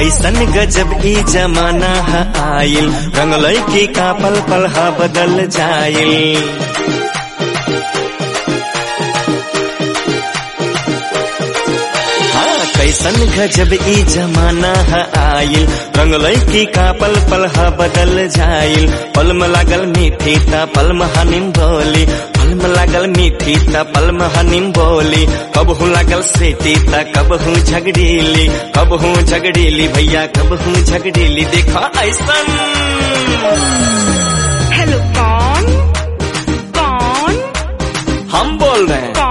कैसन गजब ई जमाना है आइल रंगलई की का पल पल हा बदल जाइल हाँ कैसन गजब ई जमाना है आइल रंगलई की का पल पल हा बदल जाइल पल में लागल मीठी ता पल में हनिम बोली पल में लागल मीठी ता पल में हनिम बोली कब हूँ लागल सेती ता कब हूँ झगड़ीली कब हूँ झगड़ीली भैया कब हूँ झगड़ीली देखा ऐसन हेलो कौन कौन हम बोल रहे हैं